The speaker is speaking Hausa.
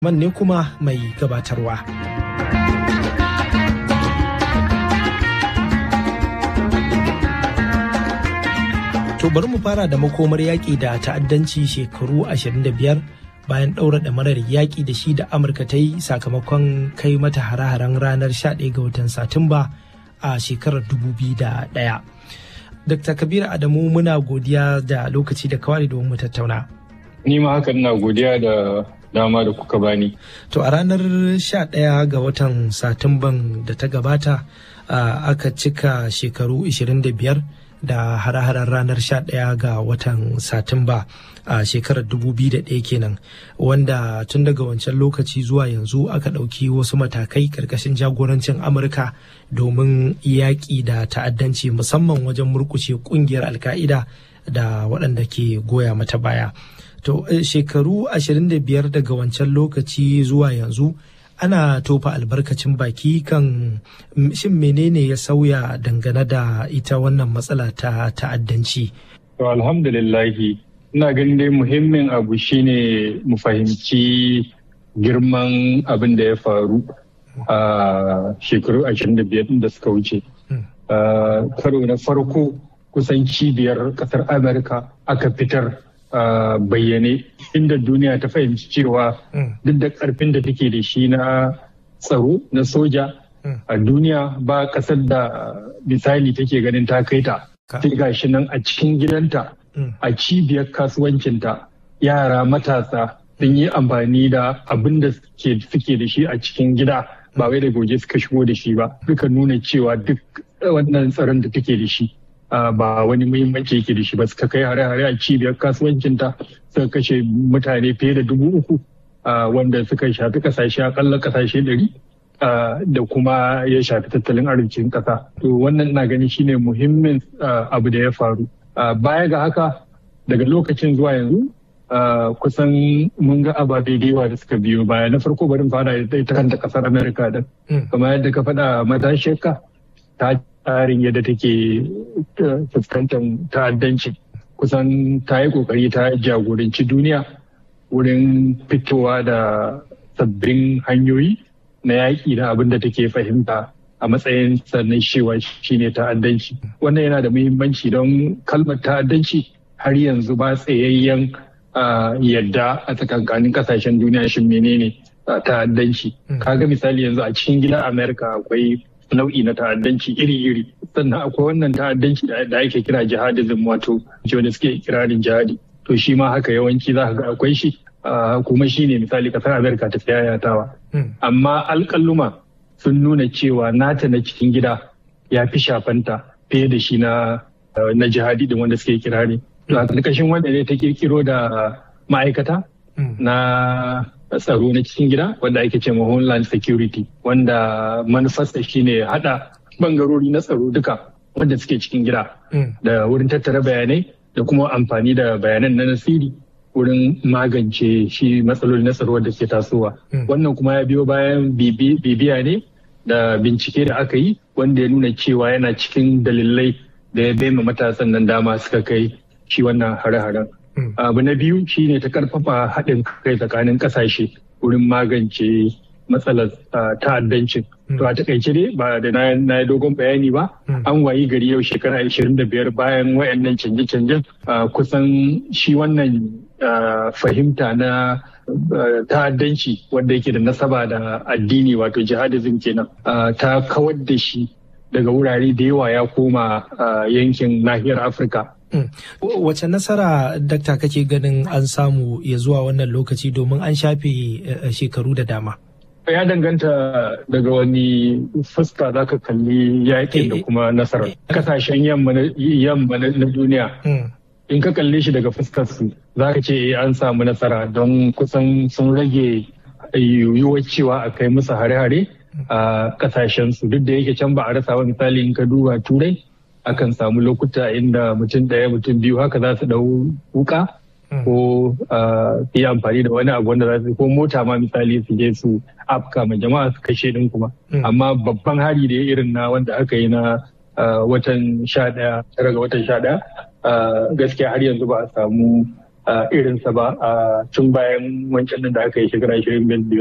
man ne kuma mai gabatarwa. To bari mu fara da makomar yaƙi da ta'addanci shekaru 25 bayan ɗaura ɗamarar yaƙi da shi da Amurka ta yi sakamakon kai mata hare-haren ranar 11 ga watan Satumba a shekarar 2001. Dr. Kabiru Adamu muna godiya da lokaci da kawai domin mu tattauna. Ni ma hakan na godiya da dama da kuka bani. To a ranar 11 ga watan Satumban da ta gabata aka cika shekaru 25 da hare-haren ranar 11 ga watan Satumba a shekarar 2001 kenan wanda tun daga wancan lokaci zuwa yanzu aka ɗauki wasu matakai ƙarƙashin jagorancin Amurka domin yaƙi da ta'addanci musamman wajen murkushe ƙungiyar alka'ida da waɗanda ke goya mata baya. To shekaru 25 daga wancan lokaci zuwa yanzu ana tofa albarkacin baki kan shin menene ya sauya dangane da ita wannan matsala ta ta'addanci. To alhamdulillahi ina ganin dai muhimmin abu shine mu fahimci girman abin da ya faru a shekaru 25 da suka wuce. Karo na farko kusan cibiyar kasar Amurka aka fitar Uh, bayyane inda duniya ta fahimci cewa mm. duk da karfin da take da shi na tsaro na soja mm. a duniya ba kasar da misali take ganin ta kai ta sai gashi nan a cikin gidanta mm. a cibiyar kasuwancinta yara matasa sun yi amfani da abin da suke da shi a cikin gida ba wai da goje suka shigo da shi ba suka nuna cewa duk wannan tsaron da take da shi ba wani muhimmanci yake da shi ba suka kai hare-hare a cibiyar kasuwancinta suka kashe mutane fiye da dubu uku wanda suka shafi kasashe akalla kasashe ɗari da kuma ya shafi tattalin arzikin ƙasa. To wannan na gani shine muhimmin abu da ya faru. Baya ga haka daga lokacin zuwa yanzu kusan mun ga ababe da yawa da suka biyo baya na farko barin fara ita kanta kasar Amerika din. Kamar yadda ka faɗa matashiyarka ta tsarin yadda take fuskantar ta'addanci kusan ta yi kokari ta jagoranci duniya wurin fitowa da sabbin hanyoyi na yaƙi da abin da take fahimta a matsayin sannan cewa shine ta'addanci wannan yana da muhimmanci don kalmar ta'addanci har yanzu ba tsayayyen yadda a tsakankanin kasashen duniya shin menene ta'addanci kaga misali yanzu a cikin gidan amerika akwai nau'i na ta'addanci iri-iri sannan akwai wannan ta'addanci da ake kira jihadism wato wanda suke kirarin jihadi to shi ma haka yawanci za ka ga akwai shi kuma shi ne misali kasar amerika ta yayatawa amma alƙalluma sun nuna cewa nata na cikin gida ya fi shafanta fiye da shi na na jihadi din wanda suke kirari to a ƙarƙashin wanda ne ta kirkiro da ma'aikata na tsaro na cikin gida wanda ake ce ma homeland security wanda manufarsa shine hada bangarori na tsaro duka wanda suke cikin gida da wurin tattara bayanai da kuma amfani da bayanan na nasiri wurin magance shi matsaloli na tsaro da ke tasowa wannan kuma ya biyo bayan bibiya ne da bincike da aka yi wanda ya nuna cewa yana cikin dalilai da ya baima matasan nan dama suka kai shi wannan hare-haren abu na biyu shine ta karfafa haɗin kai tsakanin ƙasashe wurin magance matsalar ta'addancin to a takaice dai ba da na yi dogon bayani ba an wayi gari yau shekara 25 bayan wayannan canje-canjen kusan shi wannan fahimta na ta'addanci wanda yake da nasaba da addini wato jihadism kenan ta kawar da shi daga wurare da yawa ya koma yankin nahiyar afirka Wace nasara dakta kake ganin an samu ya zuwa wannan lokaci domin an shafe shekaru da dama? Ya danganta daga wani fuska za ka kalli yakin da kuma nasara. Kasashen yamma na duniya. In ka kalle shi daga fuskar su za ka ce an samu nasara don kusan sun rage yiwuwar cewa a kai musu hare-hare a kasashen su duk da yake can ba a rasa wa misali in ka duba turai akan samu lokuta inda mutum ɗaya mutum biyu haka za su ɗau wuka ko yi amfani da wani abu wanda za su ko mota ma misali su je su afka ma jama'a su kashe din kuma amma babban hari da ya irin na wanda aka yi na watan sha ɗaya tara ga watan sha ɗaya gaskiya har yanzu ba a samu irinsa ba a tun bayan wancan da aka yi shekara 25